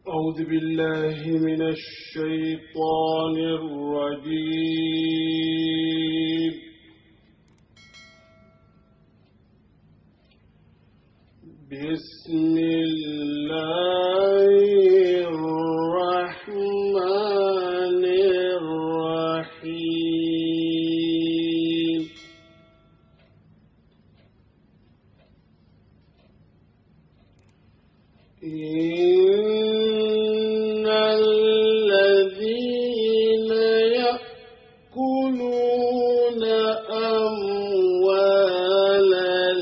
أعوذ بالله من الشيطان الرجيم بسم الله الرحمن الرحيم إن الذين يأكلون أموال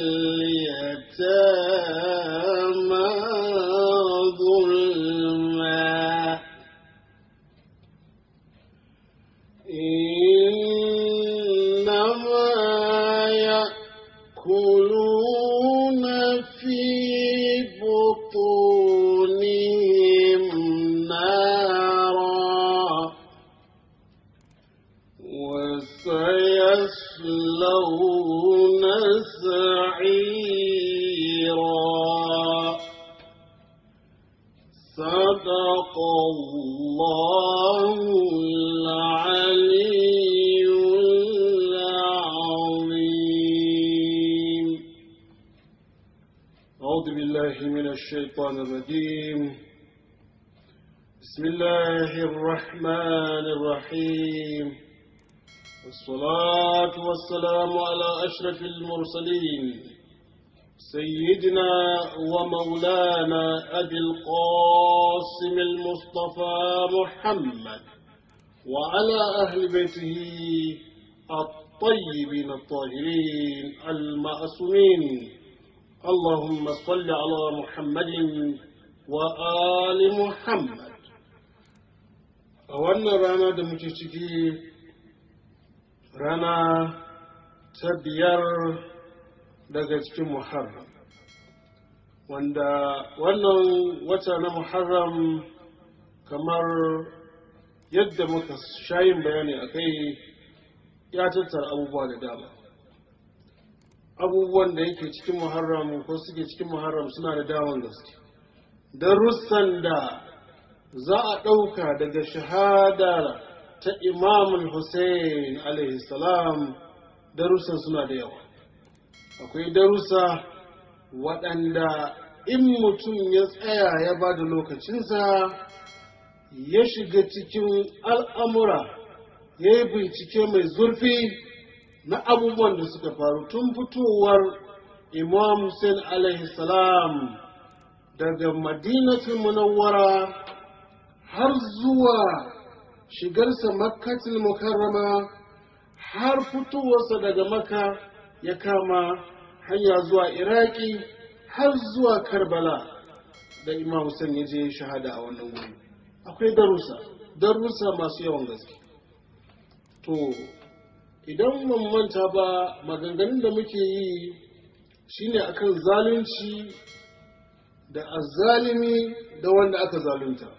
اليتامى ظلما إنما يأكلون في بطونهم نارا وسيصلون سعيرا صدق الله العلي العظيم أعوذ بالله من الشيطان الرجيم بسم الله الرحمن الرحيم والصلاة والسلام على أشرف المرسلين سيدنا ومولانا أبي القاسم المصطفى محمد وعلى أهل بيته الطيبين الطاهرين المعصومين اللهم صل على محمد وآل محمد أولنا رانا دمتشكي رانا تبير daga cikin Muharram wanda wannan wata na Muharram kamar yadda muka shayin bayani a kai ya tattara abubuwa da dama abubuwan da yake cikin Muharram ko suke cikin Muharram suna da daman gaske darussan da za a ɗauka daga shahada ta Imam Hussein alaihi salam darussan suna da yawa akwai darussa waɗanda in mutum ya tsaya ya ba da lokacinsa ya shiga cikin al'amura ya yi bincike mai zurfi na abubuwan da suka faru tun fitowar imam Hussein alaihi salam daga madinatul munawwara har zuwa shigarsa makkatul mukarrama har fitowarsa daga maka ya kama hanya zuwa iraki har zuwa karbala da imam Hussein ya je shahada a wannan wuri akwai darussa darussa masu yawan gaske to idan mun manta ba maganganun da muke yi shine akan zalunci da azzalimi da wanda aka zalunta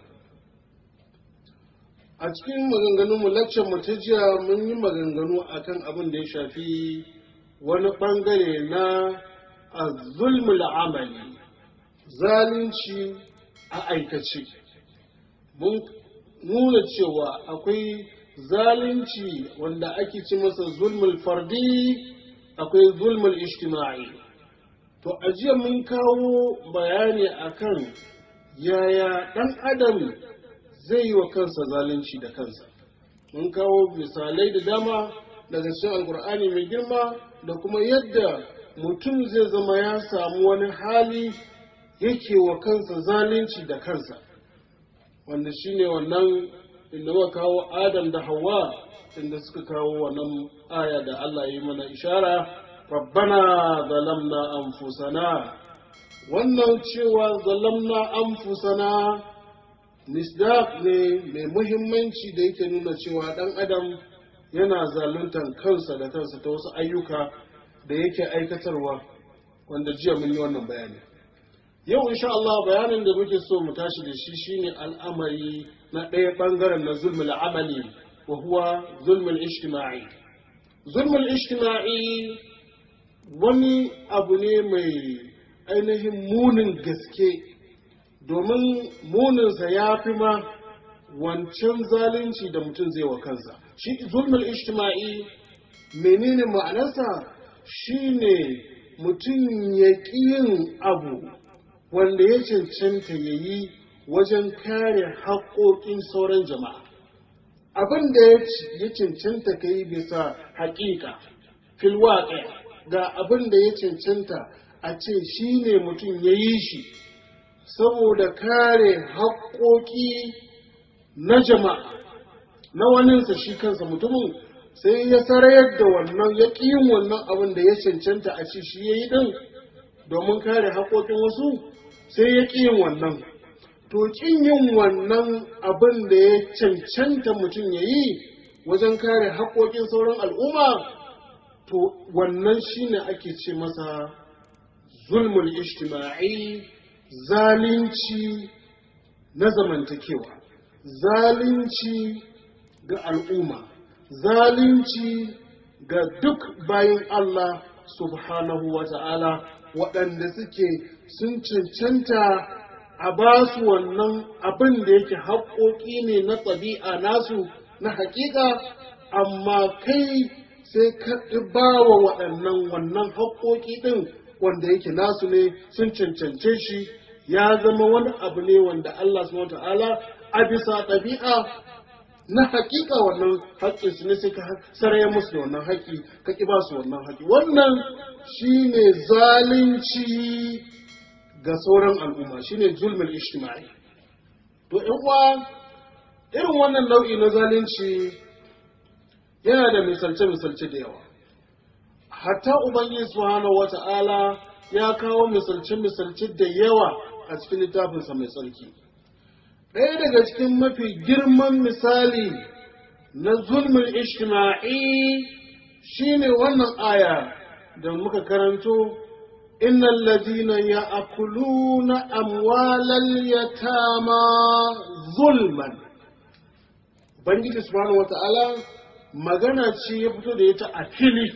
a cikin maganganun mu mu ta jiya mun yi maganganu akan abin da ya shafi wani ɓangare na zulmul amali zalunci a aikace mun nuna cewa akwai zalunci wanda ake ci masa zulmul fardi akwai zulmul ijtima'i to a jiya mun kawo bayani akan yaya ɗan adam zai yi wa kansa zalunci da kansa mun kawo misalai da dama daga cikin alkur'ani mai girma da kuma yadda mutum zai zama ya samu wani hali yake wa kansa zalunci da kansa wanda shine wannan inda muka kawo adam da hawa inda suka kawo wannan aya da Allah ya yi mana ishara rabbana zalamna anfusana wannan cewa zalamna anfusana nisdaq ne mai muhimmanci da yake nuna cewa dan adam yana zaluntan kansa da kansa ta wasu ayyuka da yake aikatarwa wanda jiya mun yi wannan bayani yau insha Allah bayanin da muke so mu tashi da shi shine al'amari na ɗaya ɓangaren na zulmul amali wa huwa zulmul ijtima'i zulmul ijtima'i wani abu ne mai ainihin munin gaske domin muninsa ya fi ma wancan zalunci da mutum zai wa kansa shi zulmul ijtima'i menene ma'anarsa shine mutum ya ƙi yin abu wanda ya cancanta ya yi wajen kare haƙoƙin sauran jama'a abin da ya cancanta ka yi bisa haƙiƙa filwaƙe ga abin da ya cancanta a ce shi ne mutum ya yi shi saboda kare haƙoƙi na jama'a na waninsa shi kansa mutumin sai ya sarayar da wannan ya ƙi yin wannan abin da ya cancanta a ce shi ya yi ɗin domin kare haƙoƙin wasu sai ya ƙi yin wannan to ƙin yin wannan abin da ya cancanta mutum ya yi wajen kare haƙoƙin sauran al'umma to wannan shine ake ce masa zulmul ijtima'i zalunci na zamantakewa zalunci ga al'umma zalunci ga duk bayan Allah subhanahu wa ta'ala waɗanda suke sun cancanta a ba su wannan abin da yake haƙoƙi ne na ɗabi'a nasu na haƙiƙa amma kai sai ka ba wa waɗannan wannan haƙoƙi ɗin wanda yake nasu ne sun cancance shi ya zama wani abu ne wanda Allah subhanahu ta'ala a bisa ɗabi'a na haƙiƙa wannan haƙƙin su ne sai ka saraya musu da wannan haƙƙi ka ƙi ba su wannan haƙƙi wannan shine zalunci ga sauran al'umma shine zulmul ijtima'i to ƴan uwa irin wannan nau'i na zalunci yana da misalce-misalce da yawa hatta ubangiji subhanahu wata'ala ya kawo misalce-misalce da yawa a cikin littafinsa mai tsarki ɗaya daga cikin mafi girman misali na zulmul ijtima'i shine wannan aya da muka karanto إن الذين يأكلون أموال اليتامى ظلما Ubangiji subhanahu wa ta'ala magana ce ya fito da ita a fili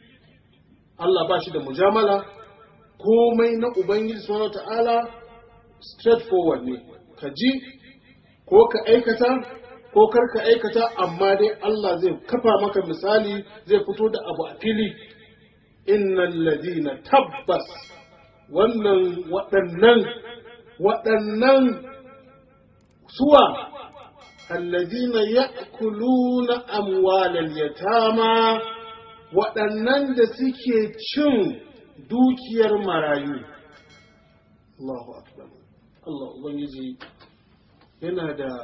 Allah ba shi da mujamala komai na Ubangiji subhanahu wa ta'ala straightforward ne ka ji ko ka aikata ko kar ka aikata amma dai Allah zai kafa maka misali zai fito da abu a fili innan ladina tabbas wannan waɗannan waɗannan suwa alladina ya'kuluna amwalal yatama waɗannan da suke cin dukiyar marayu Allahu akbar Allah ubangiji yana da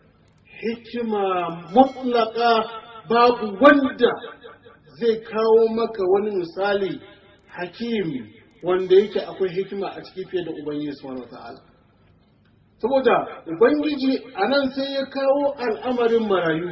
hikima mutlaka babu wanda zai kawo maka wani misali hakim wanda yake akwai hikima a ciki fiye da Ubangiji subhanahu wata'ala saboda Ubangiji a nan sai ya kawo al'amarin marayu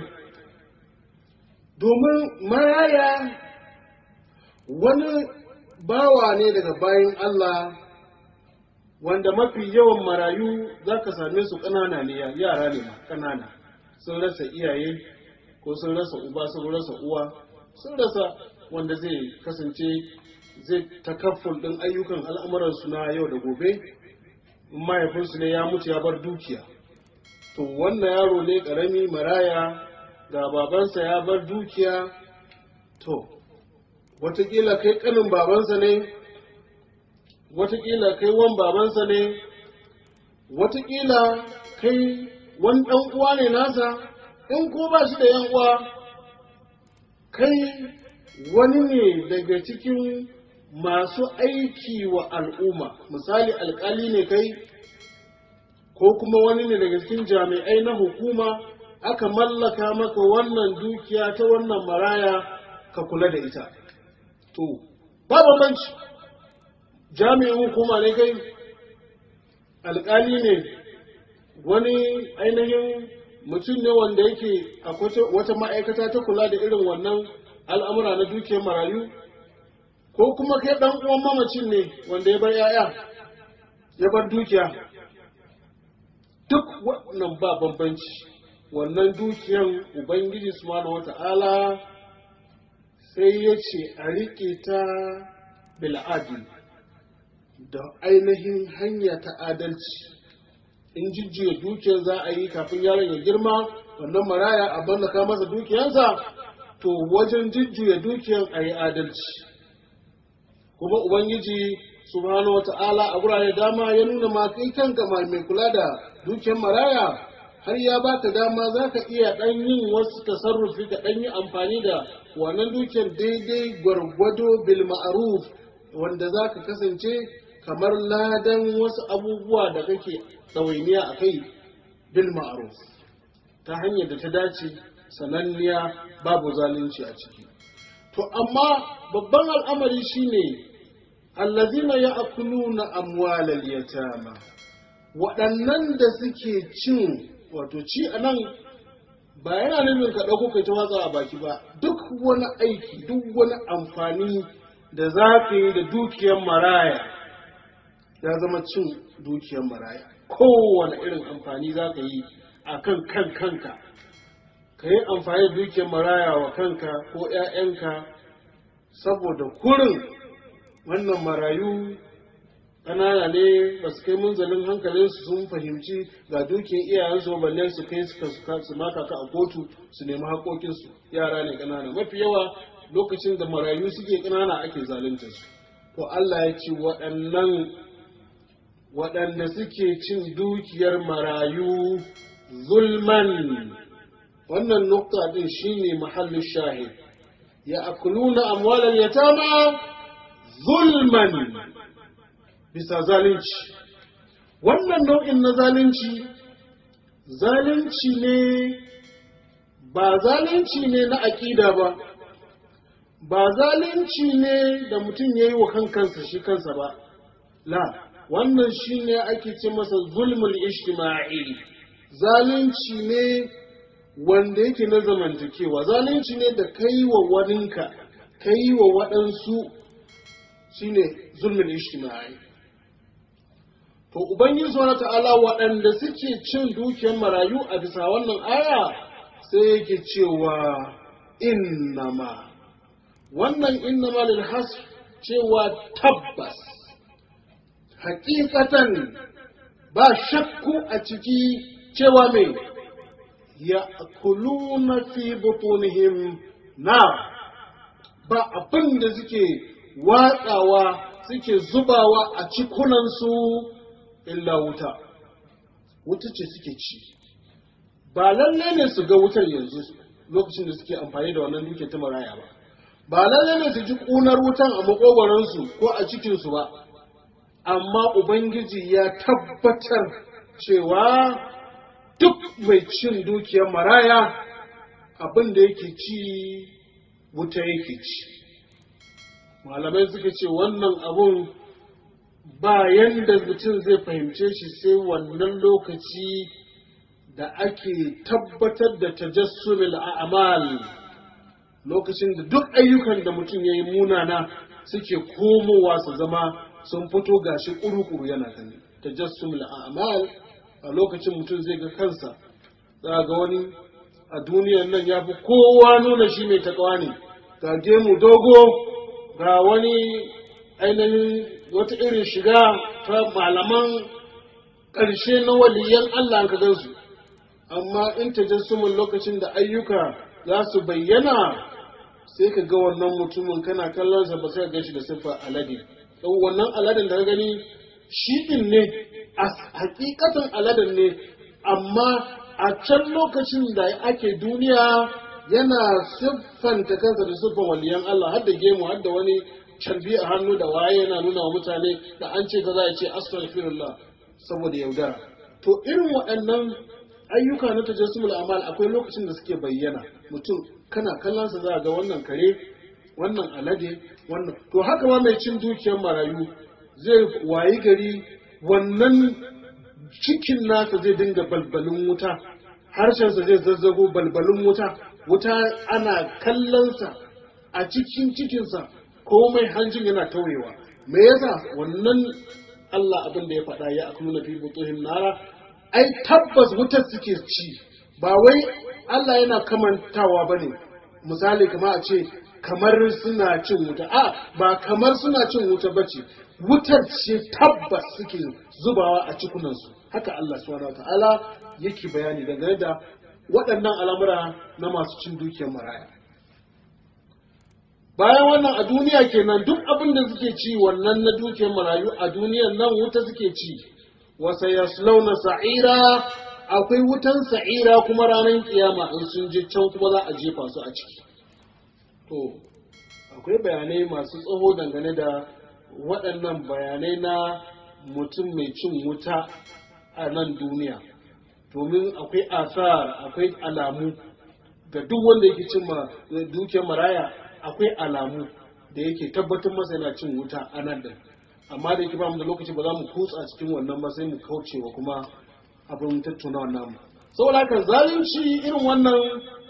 domin maraya wani bawa ne daga bayan Allah wanda mafi yawan marayu za ka same su ƙanana ne yara ne ƙanana sun rasa iyaye ko sun rasa uba sun rasa uwa sun rasa wanda zai kasance zai takafful ɗin ayyukan al'amuransu na yau da gobe mahaifinsu ne ya mutu ya bar dukiya to wannan yaro ne ƙarami maraya ga babansa ya bar dukiya to watakila kai ƙanin babansa ne watakila kai wan babansa ne watakila kai wani ɗan uwa ne nasa in ko ba shi da yan uwa kai wani ne daga cikin masu aiki wa al'umma misali alkali ne kai ko kuma wani ne daga cikin jami'ai na hukuma aka mallaka maka wannan dukiya ta wannan maraya ka kula da ita to ba bambanci jami'in hukuma ne kai alkali ne wani ainihin mutum ne wanda yake akwai wata ma'aikata ta kula da irin wannan al'amura na dukiyar marayu ko kuma kai ɗan uwan mamacin ne wanda ya bar ‘ya'ya ya bar dukiya duk wannan ba bambanci wannan dukiyan ubangiji subhanahu wata'ala sai ya ce a riƙe ta bil'adil da ainihin hanya ta adalci in jijjiya dukiyar za a yi kafin yaron ya girma wannan maraya a mallaka masa dukiyarsa to wajen jijjiya dukiyar a yi adalci kuma ubangiji subhanahu wa ta'ala a wurare dama ya nuna ma kai kanka mai kula da dukiyar maraya har ya baka dama za ka iya ɗan yin wasu tasarrufi ka ɗan yi amfani da wannan dukiyar daidai gwargwado bil ma'ruf wanda za ka kasance kamar ladan wasu abubuwa da kake ɗawainiya a kai bil ma'ruf ta hanyar da ta dace sananniya babu zalunci a ciki to amma babban al'amari shine allazina ya'kuluna amwalal yatama waɗannan da suke cin wato ci a nan ba yana nufin ka ɗauko kai ta watsa a baki ba duk wani aiki duk wani amfani da za ka yi da dukiyar maraya ya zama cin dukiyar maraya kowane irin amfani za ka yi a kan kan kanka ka yi amfani da dukiyar maraya wa kanka ko 'ya'yanka saboda kurin wannan marayu ƙanana ne ba su kai munzalin hankalinsu sun fahimci ga dukiyar iyayensu balle su kai su maka ka a kotu su nemi haƙoƙinsu yara ne ƙanana mafi yawa lokacin da marayu suke ƙanana ake zalunta su to Allah ya ce waɗannan waɗanda suke cin dukiyar marayu zulman wannan nukta din shine mahallin shahid ya akuluna amwalan yatama zulman bisa zalunci wannan nau'in na zalunci zalunci ne ba zalunci ne na aƙida ba ba zalunci ne da mutum ya yi wa kankansa shi kansa ba la wannan shi ne ake ce masa zulmul ijtima'i zalunci ne wanda yake na zamantakewa zalunci ne da kai wa waninka kai wa waɗansu shine zulmul ijtima'i to ubangiji subhanahu ta'ala waɗanda suke cin dukiyar marayu a bisa wannan aya sai yake cewa innama wannan innama lil hasr cewa tabbas hakikatan ba shakku a ciki cewa mai ya kuluna fi butunihim na ba abin da suke watsawa suke zubawa a cikunansu illa wuta wuta ce suke ci ba lalle ne su ga wutar yanzu lokacin da suke amfani da wannan duke ta maraya ba ba lalle ne su ji ƙunar wutan a makogoransu ko a cikinsu ba amma ubangiji ya tabbatar cewa duk mai cin dukiyar maraya abin da yake ci wuta yake ci malamai suka ce wannan abun ba yanda mutum zai fahimce shi sai wannan lokaci da ake tabbatar da tajassumil a'mal lokacin da duk ayyukan da mutum ya yi munana suke komowa su zama sun fito gashi kuru-kuru yana gani tajassumil a'mal a lokacin mutum zai ga kansa za ga wani a duniyan nan ya fi kowa nuna shi mai takawa ne ga gemu dogo ga wani ainihin wata irin shiga ta malaman ƙarshe na waliyan Allah ka gansu amma in tajassumin lokacin da ayyuka za su bayyana sai ka ga wannan mutumin kana kallon sa ba sai ka shi da siffa alade wannan aladen da ka gani shi din ne a hakikatan aladen ne amma a can lokacin da ake duniya yana siffanta kansa da siffan waliyan Allah har da gemu har da wani carbi a hannu da waye yana nuna wa mutane da an ce kaza ya ce astaghfirullah saboda yaudara to irin waɗannan ayyuka na tajassumul amal akwai lokacin da suke bayyana mutum kana kallon sa za ga wannan kare wannan alade wannan to haka ma mai cin dukiyar marayu zai wayi gari wannan cikin nasa zai dinga balbalin wuta harshensa zai zazzago balbalin wuta wuta ana kallonsa a cikin cikinsa komai hanjin yana tauyewa me yasa wannan Allah abin da ya faɗa ya akluna fi butuhim nara ai tabbas wutar suke ci ba wai Allah yana kamantawa bane misali kamar a ce kamar suna cin wuta a ba kamar suna cin wuta bace wutar ce tabbas suke zubawa a cikunansu haka Allah subhanahu ta'ala yake bayani dangane da waɗannan al'amura na masu cin dukiyar maraya bayan wannan a duniya kenan duk abin da suke ci wannan na dukiyar marayu a duniyar nan wuta suke ci wasa yaslauna sa'ira akwai wutan sa'ira kuma ranar kiyama in sun je can kuma za a jefa su a ciki to akwai bayanai masu tsaho dangane da waɗannan bayanai na mutum mai cin wuta a nan duniya domin akwai asar akwai alamu ga duk wanda yake cin dukiyar maraya akwai alamu da yake tabbatar masa yana cin wuta a nan da amma da yake ba mu da lokaci ba za mu kutsa cikin wannan ba sai mu kaucewa kuma abin tattauna wannan mu saboda haka zalunci irin wannan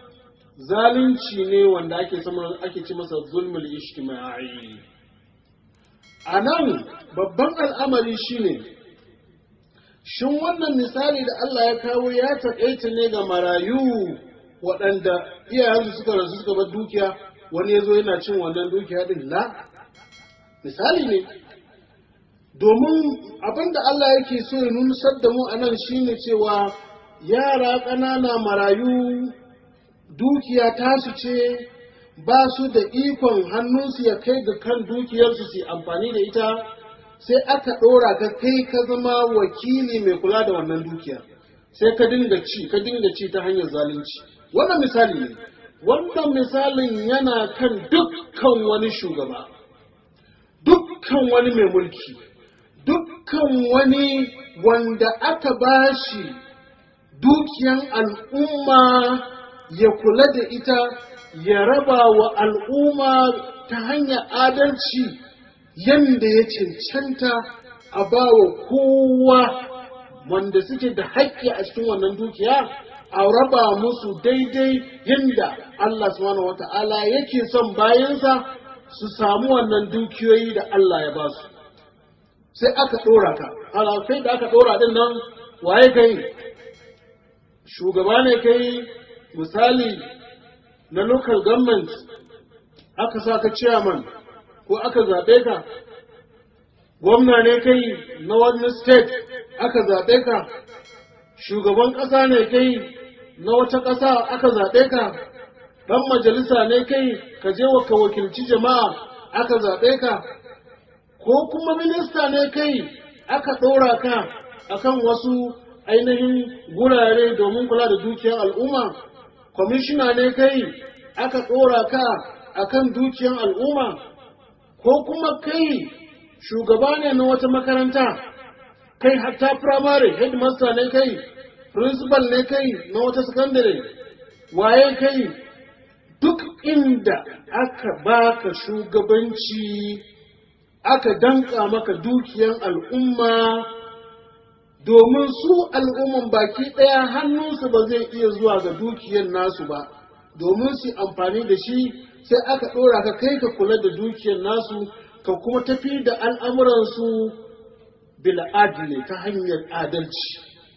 zalunci ne wanda ake sama ake ci masa zulmul ijtimai a nan babban al'amari shine shin wannan misali da Allah ya kawo ya taƙaita ne ga marayu waɗanda iyayensu suka rasu suka bar dukiya wani ya zo yana cin wannan dukiya din la misali ne domin abin da Allah yake so ya nusar da mu a nan shine cewa yara ƙanana marayu dukiya tasu ce ba su da ikon hannunsu ya kai ga kan dukiyarsu su amfani da ita sai aka ɗora ka kai ka zama wakili mai kula da wannan dukiya sai ka dinga ci ka dinga ci ta hanyar zalunci wannan misali ne wannan misalin yana kan dukkan wani shugaba dukkan wani mai mulki dukkan wani wanda aka bashi dukiyan al'umma ya kula da ita ya raba wa al'umma ta hanyar adalci yadda ya cancanta a ba wa kowa wanda suke da haƙƙi a cikin wannan dukiya a raba musu daidai yadda Allah subhanahu wata'ala yake son bayansa su samu wannan dukiyoyi da Allah ya ba su sai aka ɗora ka sai da aka ɗora din nan waye kai shugaba ne kai misali na local government aka sa ka chairman ko aka zaɓe ka gwamna ne kai na wani state aka zaɓe ka shugaban ƙasa ne kai na wata ƙasa aka zaɓe ka ɗan majalisa ne kai ka je wa ka wakilci jama'a aka zaɓe ka ko kuma minista ne kai aka ɗora ka akan wasu ainihin gurare domin kula da dukiyar al'umma kwamishina ne kai aka ɗora ka akan dukiyar al'umma ko kuma kai shugaba ne na wata makaranta kai hatta firamare headmaster ne kai principal ne kai na wata sakandare waye kai duk inda aka baka shugabanci aka danka maka dukiyan al'umma domin su al'umman baki ɗaya hannunsu ba zai iya zuwa ga dukiyan nasu ba domin su amfani da shi sai aka ɗora ka kai ka kula da dukiyan nasu ka kuma tafi da al'amuransu bil adli ta hanyar adalci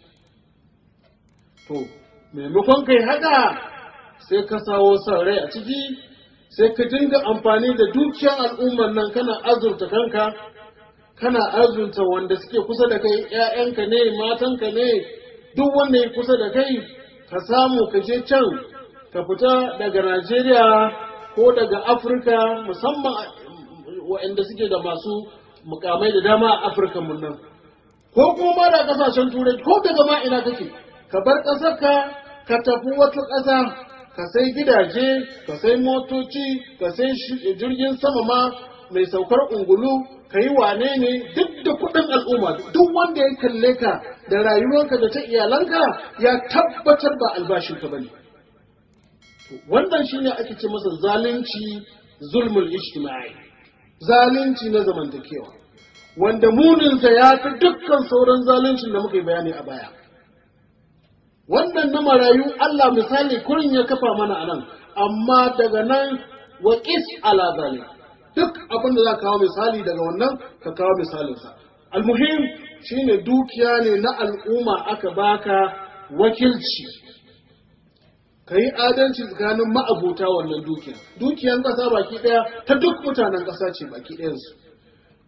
to maimakon kai haka sai ka sawo son rai a ciki sai ka dinga amfani da dukiyar al'ummar nan kana azurta kanka kana azurta wanda suke kusa da kai ‘ya'yanka ne matanka ne duk wanda ya kusa da kai ka samu ka je can ka fita daga najeriya ko daga afirka musamman waɗanda suke da masu mukamai da dama a afirka mun nan ko kuma ma da kasashen turai ko daga ma ina kake ka bar ƙasarka ka tafi wata ƙasa ka sai gidaje ka sai motoci ka sai jirgin sama ma mai saukar ungulu ka yi wane ne duk da kuɗin al'umma duk wanda ya kalle ka da rayuwarka da ta iyalanka ya tabbatar ba albashinka ba ne wannan shine ake ce masa zalunci zulmul ijtimai zalunci na zamantakewa wanda muninsa ya fi dukkan sauran zaluncin da muka yi bayani a baya wannan na marayu Allah misali kurin ya kafa mana a nan amma daga nan wa qis ala zalik duk abin da za kawo misali daga wannan ka kawo misalinsa almuhim shine dukiya ne na al'umma aka baka wakilci ka yi adalci tsakanin ma'abuta wannan dukiya dukiyan ƙasa baki ɗaya ta duk mutanen ƙasa ce baki ɗayansu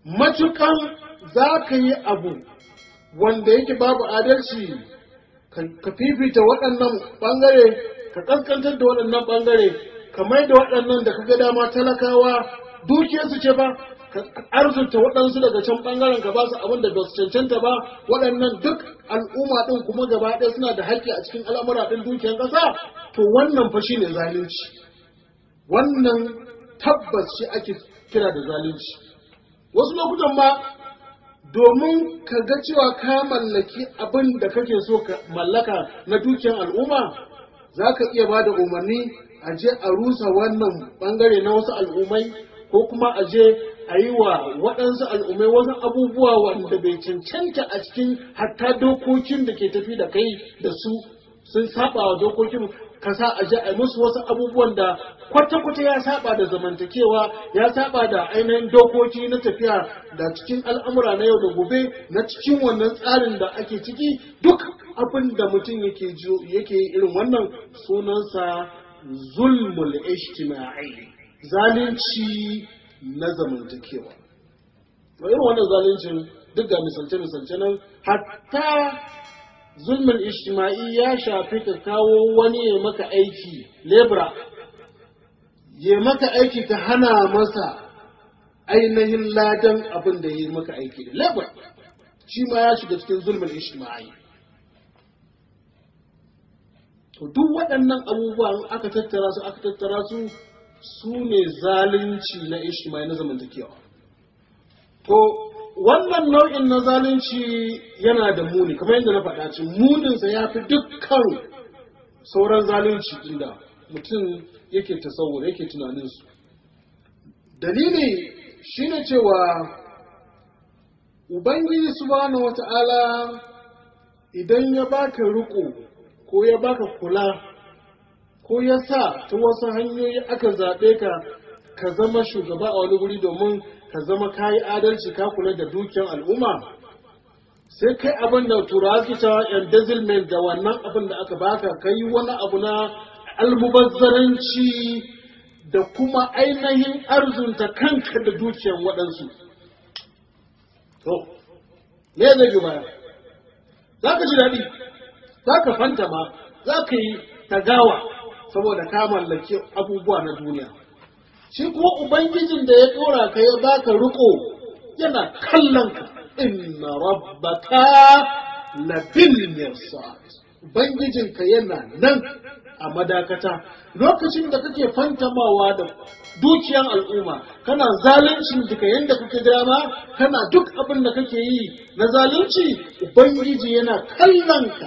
matukan za ka yi abu wanda yake babu adalci ka fifita waɗannan ɓangare ka ƙasƙantar da waɗannan ɓangare ka mai da waɗannan da ka ga dama talakawa dukiyarsu ce ba ka arzuta waɗansu daga can ɓangaren ka ba su abin da ba su cancanta ba waɗannan duk al'umma ɗin kuma gaba ɗaya suna da haƙƙi a cikin al'amura ɗin dukiyar ƙasa to wannan fa shine zalunci wannan tabbas shi ake kira da zalunci wasu lokutan ma domin ka ga cewa ka mallaki abin da kake so ka mallaka na dukiyar al'umma za ka iya ba da umarni a je a rusa wannan bangare na wasu al'ummai ko kuma a je a yi wa waɗansu al'ummai wasu abubuwa wanda bai cancanta a cikin hatta dokokin da ke tafi da kai da su sun saba wa dokokin kasa a je a yi musu wasu abubuwan da kwata-kwata ya saba da zamantakewa ya saba da ainihin dokoki na tafiya da cikin al'amura na yau da gobe na cikin wannan tsarin da ake ciki duk abin da mutum yake yake irin wannan sunansa zulmul ijtima'i zalunci na zamantakewa to irin wannan zaluncin duk ga misalce-misalce nan hatta zulmin ijtima'i ya shafi ka kawo wani ya maka aiki lebra ya maka aiki ka hana masa ainihin ladan abin da ya yi maka aiki da lebra shi ma ya shiga cikin zulmin ijtima'i to duk waɗannan abubuwan aka tattara su aka tattara su su ne zalunci na ijtima'i na zamantakewa to wannan nau'in na zalunci yana da muni kamar yadda na faɗa ce muninsa ya fi dukkan sauran zalunci inda mutum yake tasawur yake tunaninsu dalili shine cewa ubangiji subhanahu wata'ala idan ya baka riko ko ya baka kula ko ya sa ta wasu hanyoyi aka zaɓe ka ka zama shugaba a wani guri domin ka zama kayi adalci ka kula da dukiyar al'umma sai kai abin da turawa suke cewa embezzlement da wannan abin da aka baka kai wani abu na almubazzaranci da kuma ainihin arzunta kanka da dukiyar waɗansu to me zai yi baya za ka ji daɗi za ka fanta ma za ka yi tagawa saboda ka mallaki abubuwa na duniya shi kuma ubangijin da ya dora ka ya baka riko yana kallon ka inna rabbaka labil mirsad ubangijin ka yana nan a madakata lokacin da kake fantamawa da dukiyan al'umma kana zalunci duka yanda kake dama kana duk abin da kake yi na zalunci ubangiji yana kallon ka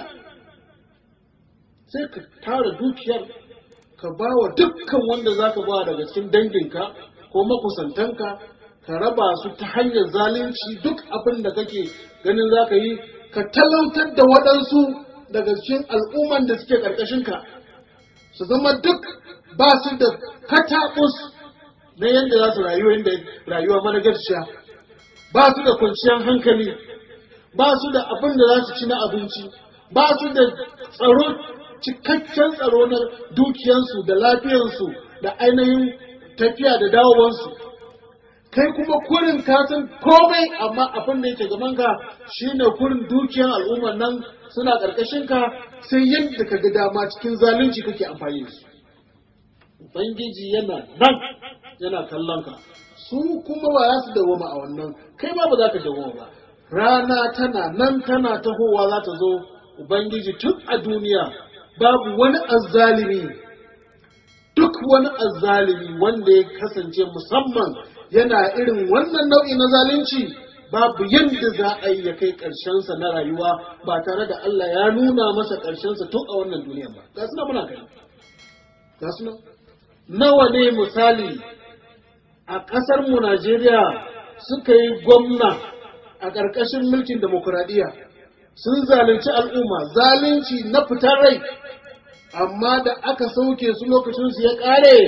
sai ka tara dukiyar ka ba wa dukkan wanda za ka ba daga cikin danginka ko makusantanka ka raba su ta hanyar zalunci duk abin da kake ganin za ka yi ka talautar da waɗansu daga cikin al'umman da suke ƙarƙashinka su zama duk ba su da kataɓus na yadda za su rayu yadda rayuwa managarciya ba su da kwanciyar hankali ba su da abin da za su ci na abinci ba su da tsaro cikakken tsaro na dukiyansu da lafiyansu da ainihin tafiya da dawowansu kai kuma kurin kasan komai amma abin da yake gaban ka shine kurin dukiyan al'ummar nan suna ƙarƙashin ka sai yadda ka ga dama cikin zalunci kake amfani da su ubangiji yana nan yana kallon ka su kuma ba za su dawoma a wannan kai ma ba za ka dawoma ba rana tana nan tana tahowa za ta zo ubangiji tun a duniya babu wani azzalimi duk wani azzalimi wanda ya kasance musamman yana irin wannan nau'i na zalunci babu yadda za a yi ya kai ƙarshensa na rayuwa ba tare da Allah ya nuna masa ƙarshensa tun a wannan duniya ba ga suna muna kai ga suna nawa ne misali a ƙasar mu Najeriya suka yi gwamna a ƙarƙashin mulkin demokuraɗiyya sun zalunci al'umma zalunci na fitar rai amma da aka sauke su lokacin su ya ƙare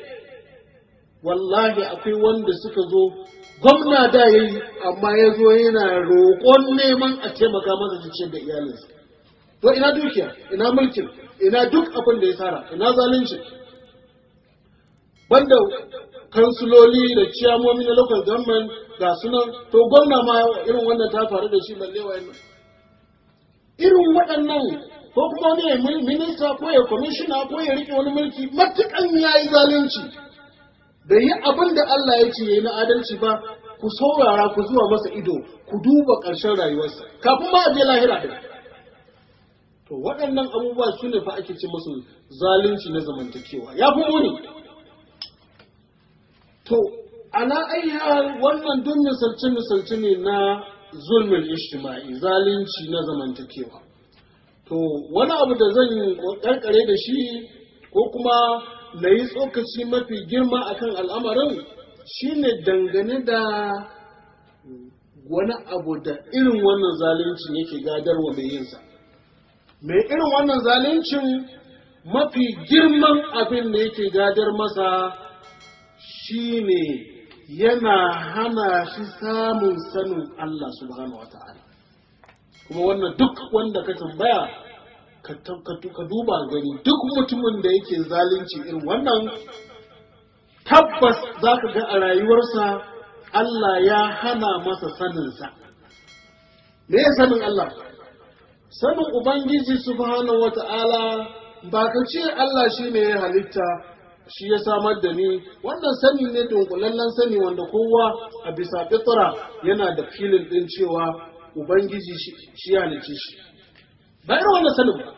wallahi akwai wanda suka zo gwamna da ya yi amma ya zo yana roƙon neman a taimaka masa zuciyar da iyalinsa to ina dukiya ina mulkin ina duk abin da ya tsara ina zalunci banda kansuloli da ciyamomi na local government ga sunan to gwamna ma irin wannan ta faru da shi balle wayannan irin waɗannan ko kuma wani ya minista ko ya kwamishina ko ya rike wani mulki matukan ya yi zalunci bai yi abin da Allah ya ce ya yi na adalci ba ku saurara ku zuwa masa ido ku duba ƙarshen rayuwarsa kafin ma a je lahira ɗin to waɗannan abubuwa su ne fa ake ce musu zalunci na zamantakewa ya fi muni to ana ayyar wannan duk misalce misalce ne na zulmin ijtima'i zalunci na zamantakewa to wani abu da zan karkare da shi ko kuma na yi tsokaci mafi girma akan al'amarin shine dangane da wani abu da irin wannan zalunci yake gadarwa mai yinsa mai irin wannan zaluncin mafi girman abin da yake gadar masa shine yana hana shi samun sanin Allah subhanahu wa ta'ala kuma wannan duk wanda ka tambaya ka duba gani duk mutumin da yake zalunci irin wannan tabbas za ka ga a rayuwarsa Allah ya hana masa saninsa me ya sanin Allah sanin Ubangiji subhanahu wa ta'ala ba ka ce Allah shi ne ya halitta shi ya samar da ni wannan sani ne dunkulallen sani wanda kowa a bisa fitra yana da filin ɗin cewa Ubangiji shi ya halicce shi ba irin wannan sanin ba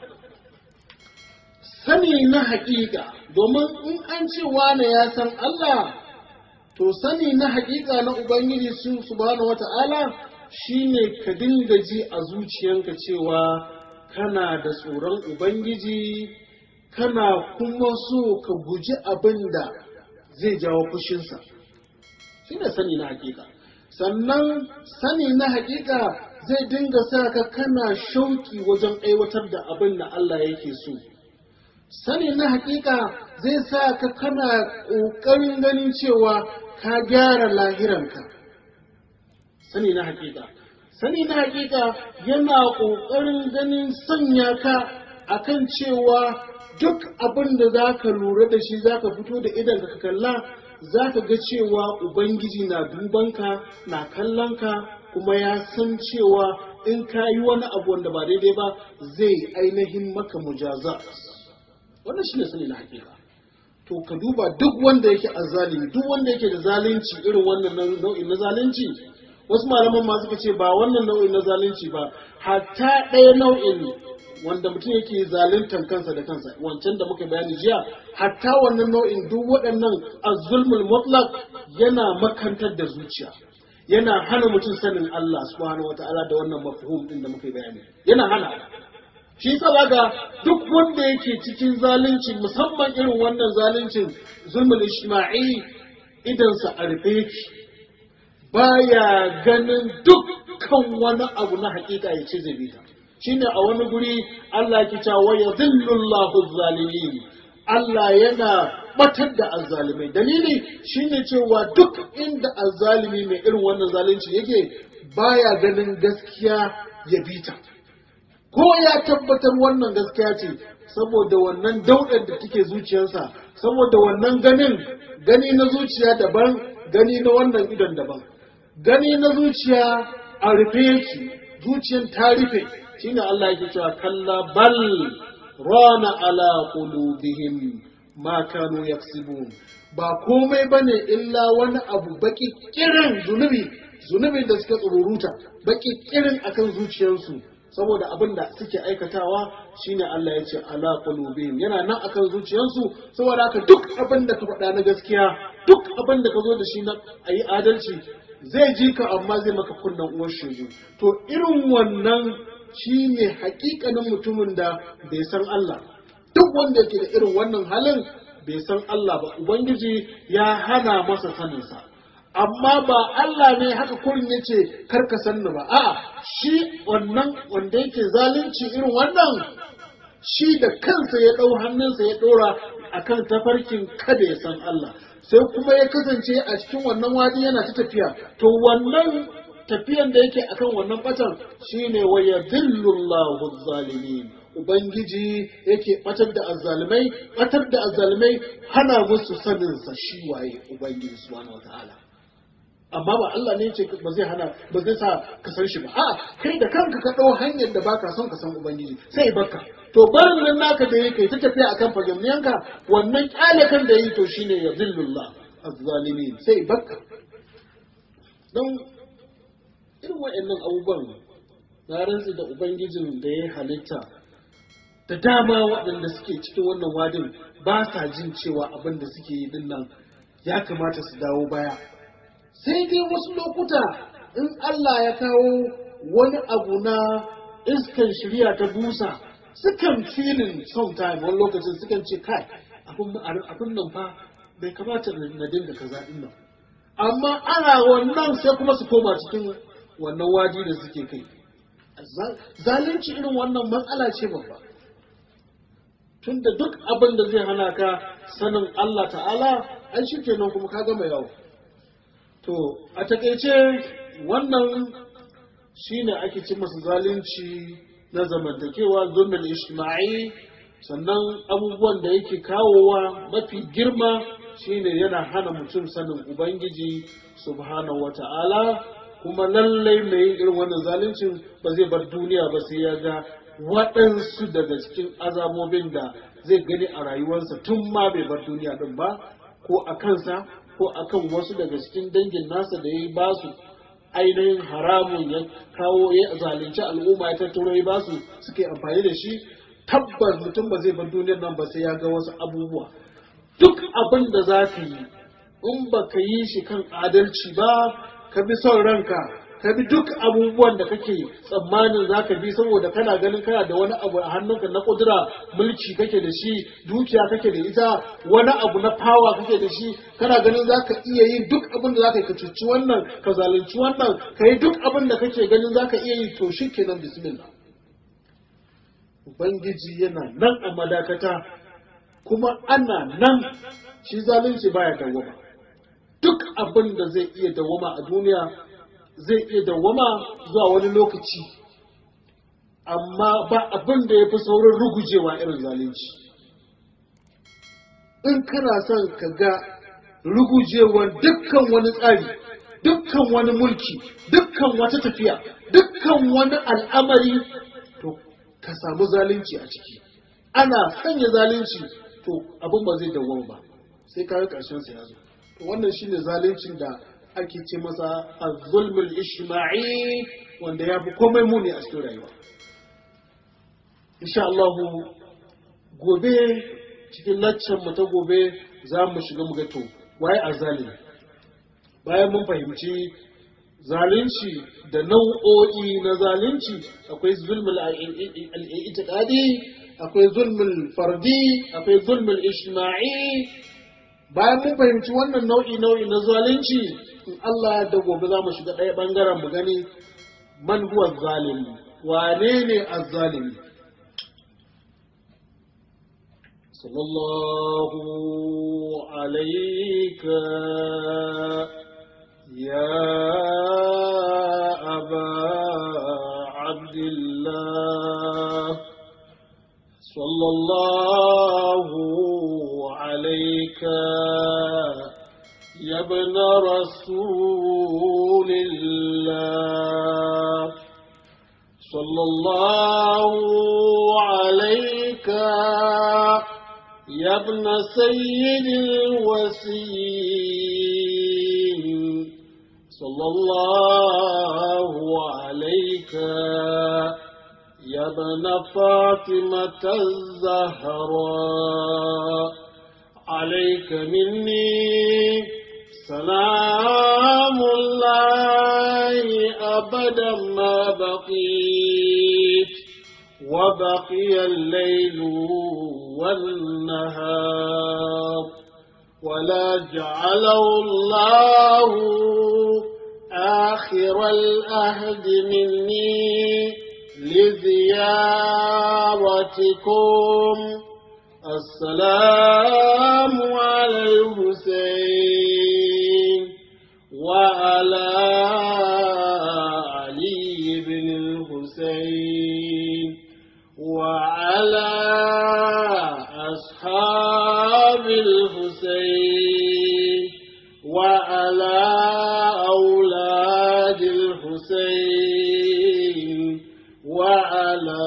sani na haƙiƙa domin in an ce wane ya san Allah to sani na haƙiƙa na Ubangiji su subhanahu wata'ala shine ka dinga ji a zuciyanka cewa kana da tsoron Ubangiji kana kuma so ka guji abin da zai jawo fushinsa shi ne sani na haƙiƙa sannan sani na haƙiƙa zai dinga sa ka kana shauƙi wajen aiwatar da abin da Allah yake so sani na haƙiƙa zai sa ka kana ƙoƙarin ganin cewa ka gyara lahiranka sani na haƙiƙa sani na haƙiƙa yana ƙoƙarin ganin sanya ka akan cewa duk abin da za ka lura da shi za ka fito da idan ka kalla za ka ga cewa ubangiji na dubanka na kallonka kuma ya san cewa in ka yi wani abu wanda ba daidai ba zai ainihin maka mujaza wannan shi ne sani na hakika to ka duba duk wanda yake azalimi duk wanda yake da zalunci irin wannan nau'in na zalunci wasu malaman ma suka ce ba wannan nau'in na zalunci ba hatta ɗaya nau'in wanda mutum yake zaluntar kansa da kansa wancan da muka bayani jiya hatta wannan nau'in duk waɗannan azulmul mutlaq yana makantar da zuciya yana hana mutum sanin Allah subhanahu wataala da wannan mafhum din da muka bayani yana hana shi yasa zaka duk wanda yake cikin zalunci musamman irin wannan zaluncin zulmul ijtima'i idan sa a rufe yake baya ganin dukkan wani abu na hakika ya ce zai bi ta shine a wani guri Allah ke cewa wa yadhillullahu zalimin Allah yana batar da azzalimai dalili shine cewa duk inda azzalimi mai irin wannan zalunci yake baya ganin gaskiya ya bita ko ya tabbatar wannan gaskiya ce saboda wannan daudar da take zuciyarsa saboda wannan ganin gani na zuciya daban gani na wannan idon daban gani na zuciya a rufe yake zuciyar ta rufe shine Allah yake cewa kalla bal rana ala qulubihim ma kanu yaksibun ba komai bane illa wani abu baki kirin zunubi zunubin da suka tsururuta baki kirin akan zuciyarsu saboda abin da suke aikatawa shine Allah ya ce ala qulubihim yana nan akan zuciyarsu saboda haka duk abin da ka faɗa na gaskiya duk abin da ka zo da shi na ayi adalci zai ji ka amma zai maka kunnan uwar shegu to irin wannan shi ne hakikanin mutumin da bai san Allah duk wanda yake da irin wannan halin bai san Allah ba ubangiji ya hana masa saninsa amma ba Allah ne haka kurin ya ce karka sanni ba a shi wannan wanda yake zalunci irin wannan shi da kansa ya ɗau hannunsa ya ɗora akan tafarkin kada ya san Allah sai kuma ya kasance a cikin wannan wadi yana ta tafiya to wannan tafiyan da yake akan wannan batan shine wa yadhillullahu zalimin ubangiji yake batar da azzalimai batar da azzalimai hana musu sanin sa shi waye ubangiji subhanahu wataala amma ba Allah ne ce ba zai hana ba zai sa ka san shi ba a'a kai da kanka ka ɗau hanyar da baka son ka san ubangiji sai barka to barin nan naka da yake ta tafiya akan fagamniyanka wannan kyale kan da yi to shine ya zillullah azzalimin sai barka don irin waɗannan abubuwan na rantsi da ubangijin da ya halitta da dama waɗanda suke cikin wannan wadin ba sa jin cewa abin da suke yi din nan ya kamata su dawo baya sai dai wasu lokuta in Allah ya kawo wani abu na iskan shirya ta busa sukan filin sometime wani lokacin sukan ce kai abin nan fa bai kamata na dinga kaza din nan amma ana wannan sai kuma su koma cikin wannan wadi da suke kai zalunci irin wannan matsala ce babba tunda duk abin da zai hana ka sanin Allah ta'ala an shi kenan kuma ka gama yawo to a takaice wannan shine ake ci masa zalunci na zamantakewa zulmul ijtima'i sannan abubuwan da yake kawowa mafi girma shine yana hana mutum sanin ubangiji subhanahu wata'ala kuma lallai mai yin irin wannan zaluncin ba zai bar duniya ba sai ya ga waɗansu daga cikin azabobin da zai gani a rayuwarsa tun ma bai bar duniya ɗin ba ko a kansa ko a kan wasu daga cikin dangin nasa da ya yi basu ainihin haramun ya kawo ya zalunci al'umma ya tattaro ya basu suke amfani da shi tabbas mutum ba zai bar duniyar nan ba sai ya ga wasu abubuwa duk abin da za ka yi in ba ka yi shi kan adalci ba ka bi son ranka ka bi duk abubuwan da kake tsammanin za ka bi saboda kana ganin kana da wani abu a hannunka na kudura mulki kake da shi dukiya kake da ita wani abu na fawa kake da shi kana ganin za ka iya yin duk abin da za ka yi ka cuci wannan ka zalunci wannan ka yi duk abin da kake ganin za ka iya yi to shi kenan bismillah ubangiji yana nan a madakata kuma ana nan shi zalunci baya dawwama duk abin da zai iya dawwama a duniya zai iya dawwama zuwa wani lokaci amma ba abin da ya fi saurin rugujewa irin zalunci in kana son ka ga rugujewar dukkan wani tsari dukkan wani mulki dukkan wata tafiya dukkan wani al'amari to ka samu zalunci a ciki ana sanya zalunci to abin ba zai dawwama ba sai ka ga ƙarshen sa ya zo to wannan shine zaluncin da ake ce masa az-zulmul ijtima'i wanda ya fi komai muni a cikin rayuwa insha Allah gobe cikin laccan mu ta gobe za mu shiga mu ga to waye azzalimi bayan mun fahimci zalunci da nau'o'i na zalunci akwai zulmul al-i'tiqadi akwai zulmul fardi akwai zulmul ijtima'i bayan mun fahimci wannan nau'i nau'i na zalunci in Allah da gobe za mu shiga ɗaya ɓangaren mu gani man huwa zalimi wane ne azzalimi sallallahu alaika ya aba abdillah sallallahu alaika يا ابن رسول الله صلى الله عليك يا ابن سيد الوسيم صلى الله عليك يا ابن فاطمة الزهراء عليك مني سلام الله أبدا ما بقيت وبقي الليل والنهار ولا جعله الله آخر الأهد مني لزيارتكم السلام على الحسين وعلى علي بن الحسين وعلى أصحاب الحسين وعلى على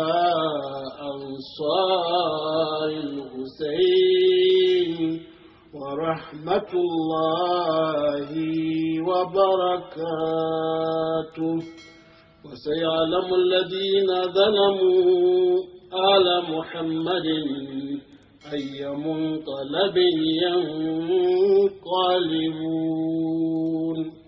أنصار الحسين ورحمة الله وبركاته وسيعلم الذين ظلموا آل محمد أي منقلب ينقلبون